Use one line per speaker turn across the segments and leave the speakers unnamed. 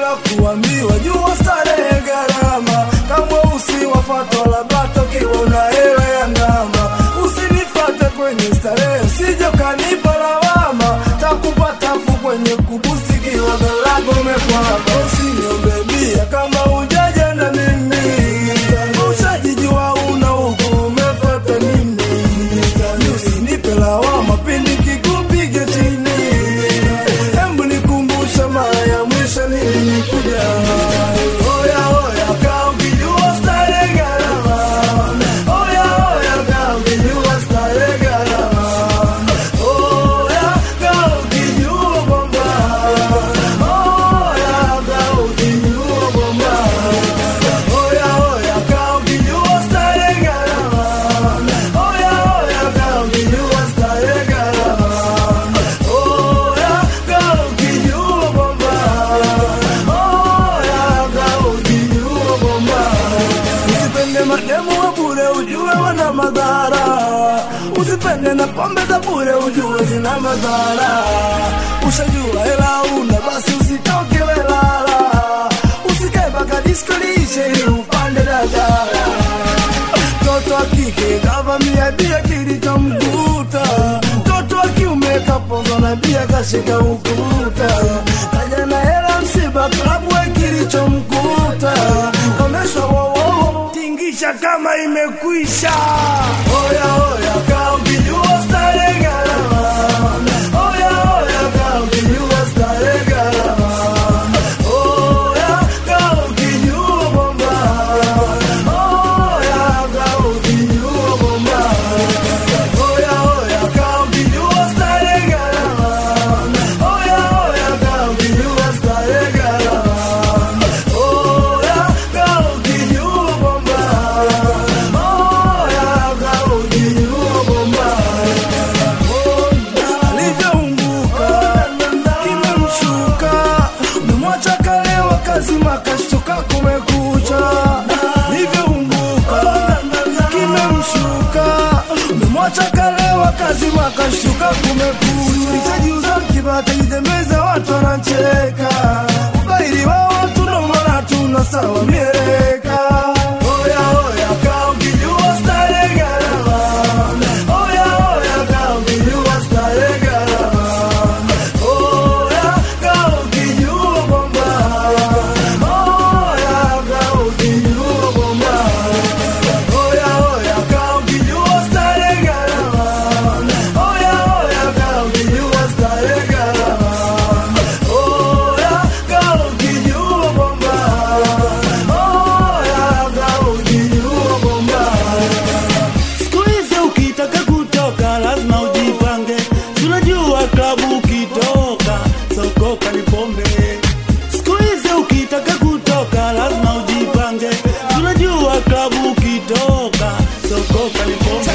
la kuambiwa jua starehe gharama kama usiwafatwa labda tokiwa una hela ya ndama usinifate kwenye starehe sijo kanipa lawama takupatafu kwenye kubusi kiwa galago mekwama usiniombe bia kama ujaja na mimi ushajijua una huku umefata nini usinipe lawama pindi kikupiga chini Hebu nikumbusha mara ya mwisho nilikuja. Oya oya, kaa ukijua starehe gharama. Oya oya, kaa ukijua starehe gharama. Oya, kaa ukijua kwamba. Oya, kaa ukijua kwamba. Oya oya, kaa ukijua starehe gharama. Oya oya, kaa ukijua starehe gharama. Oya, kaa ukijua kwamba. Oya, kaa ukijua kwamba. Usipende mademu wa bure ujue wana madhara usipende na pombe za bure ujue zina madhara ushajua hela una basi usitoke welala usikae mpaka disko liishe ili upande dadara mtoto wa kike kavamia bia kilichomkuta mtoto wa kiume kapozwa na bia kashika ukuta kaja na hela msiba klabu we kilichomkuta komeshwa wowo tingisha kama imekwisha oya oya kaa ukijua starehe gharama oya oya kaa ukijua starehe gharama oya kaa ukijua kwamba oya kaa ukijua kwamba oya oya kaa ukijua starehe gharama oya oya kaa ukijua starehe gharama oya kaa ukijua kwamba oya kaa ukijua kwamba alivyounguka kimemshuka memwacha kalewa kazima kashtuka kumekucha alivyounguka kimemshuka memwacha kalewa kazima kashtuka kumekucha itajiuza kibata jitembeza watu wanacheka ubairi wa watu nomana tuna sawa mieleka oya oya kaa ukijua starehe gharama oya oya kaa ukijua starehe gharama oya kaa ukijua kwamba oya kaa ukijua kwamba oya oya kaa ukijua starehe gharama oya oya kaa ukijua starehe gharama oya kaa ukijua kwamba oya kaa ukijua kwamba
Siku hizi ukitaka kutoka lazima ujipange, Si unajua klabu ukitoka sokoka ni pombe. Siku hizi ukitaka kutoka lazima ujipange, Si unajua klabu ukitoka sokoka ni pombe.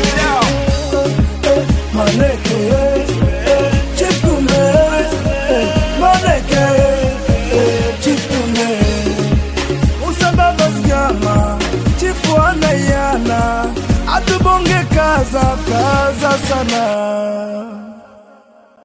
Maneke, Chief Kumbe, Maneke, Chief Kumbe. Usababa zgama, chifu anayana, atubonge kaza kaza sana.